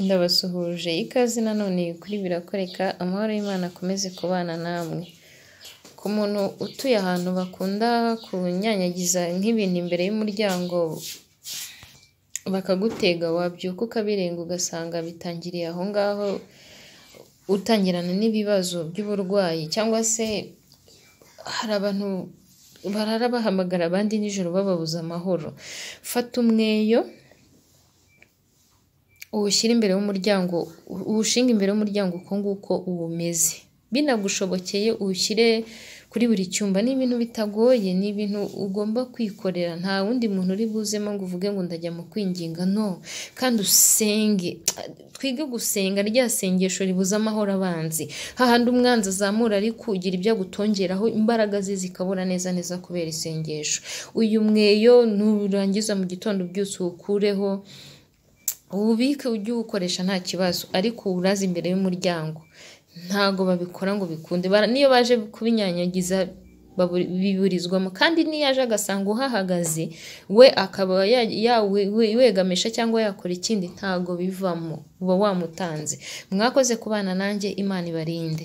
ndabasuhuje ikaze nanone kuri birakoreka amahoro y'Imana akomeze kubana namwe ku muntu utuye ahantu bakunda kunyanyagiza nk'ibintu imbere y'umuryango bakagutega wabyuka ukabirenga ugasanga bitangiriye aho ngaho utangirana n'ibibazo by'uburwayi cyangwa se hari abantu barara bahamagara abandi nijoro bababuza amahoro fata umweyo uwushyire imbere y'umuryango uwushinga imbere y'umuryango uko nguko uba umeze binagushobokeye uwushyire kuri buri cyumba ni ibintu bitagoye ni ibintu ugomba kwikorera nta wundi muntu uri buzemo ngo uvuge ngo ndajya mu kwinginga no kandi usenge twige gusenga rya sengesho ribuze amahoro abanzi hahandi umwanzi azamura ari kugira ibyo agutongeraho imbaraga ze zikabura neza neza kubera isengesho uyu mweyo nurangiza mu gitondo byose uwukureho ububike ujye uwukoresha nta kibazo ariko uwuraze imbere y'umuryango ntago babikora ngo bikunde niyo baje kubinyanyagiza biburizwamo kandi n'iyo aje agasanga uhahagaze we akaba yawegamisha cyangwa yakora ikindi ntago bivamo uba wamutanze mwakoze kubana nanjye imana ibarinde